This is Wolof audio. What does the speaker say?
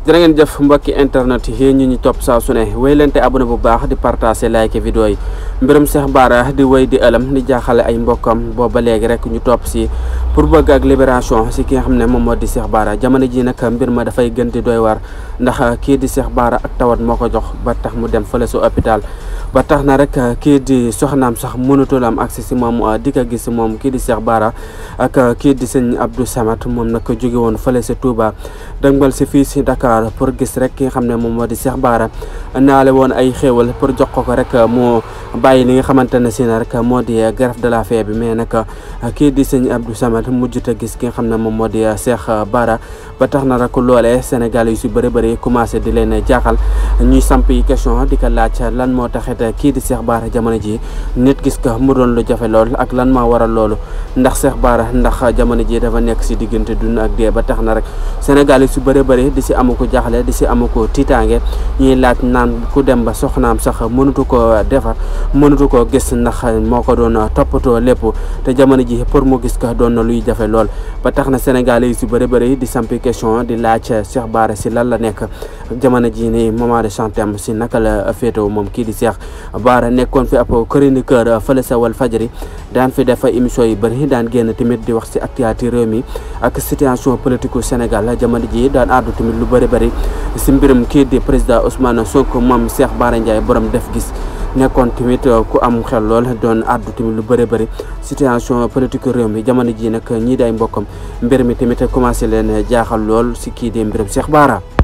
jërë ngeen jëf mbokki internet yi ñu ñu topp saa su ne wéy leen te abonné bu baax di partager like vidéo yi mbirum Cheikh Bara di wéy di ëlëm di jaaxale ay mbokkam booba léegi rek ñu topp si pour bëgg ak libération si ki nga xam ne moom moo di Cheikh Bara jamono ji nag mbir ma dafay gën di doy waar ndax kii di Cheikh Bara ak tawat moo ko jox ba tax mu dem fële su hôpital ba tax na rek kii di soxnaam sax mënatul am accès si moom di ko gis moom kii di Cheikh Bara ak kii di sëñ Abdou Samad moom nag jóge woon fële sa Touba dëngbal si fii si Dakar pour gis rek ki nga xam ne moom moo di Cheikh Bara naale woon ay xéewal pour jox ko ko rek mu bàyyi li nga xamante ne si na rek moo di greffe de la faim bi mais nag kii di sëñ Abdou Samad mujjut a gis ki nga xam ne moom moo di Cheikh Bara ba tax na rek loolee Sénégal yu si bëri bëri commencé di leen jaaxal ñuy samp yi question di ko laaj lan moo taxit kii di Cheikh Bara jamono ji nit gis ko mu doon lu jafe lool ak lan moo waral loolu ndax Cheikh Bara ndax jamono ji dafa nekk si diggante dund ak dee ba tax na rek Sénégal yu si bëri bëri di si amu ko jaaxle di si amu ko tiitaange ñuy laaj naan ku dem ba soxnaam sax mënatu koo defar mënatu koo gis ndax moo ko doon toppatoo lépp te jamono ji pour mu gis ko doon na luy jafe lool ba tax na Sénégal yi si bëri bëri di sampi question di laaj Cheikh Bara si lan la nekk jamono ji ni moment de chantem si naka la féetewoo moom kii di Cheikh Bara nekkoon fi ab chroniqueur fële sa Walf Fadjri daan fi def émission yu bëri daan génn tamit di wax si actualité réew mi ak situation politique Sénégal jamono ji daan àddu tamit lu bëri bëri si mbirum kii di président Ousmane Sonko moom Cheikh Bara Ndiaye borom def gis nekkoon tamit ku am xel lool doon àddu tamit lu bëri bëri situation politique réew mi jamono ji nag ñii di ay mbokkam mbir mi tamit commencé leen jaaxal lool si kii di mbirum Cheikh Bara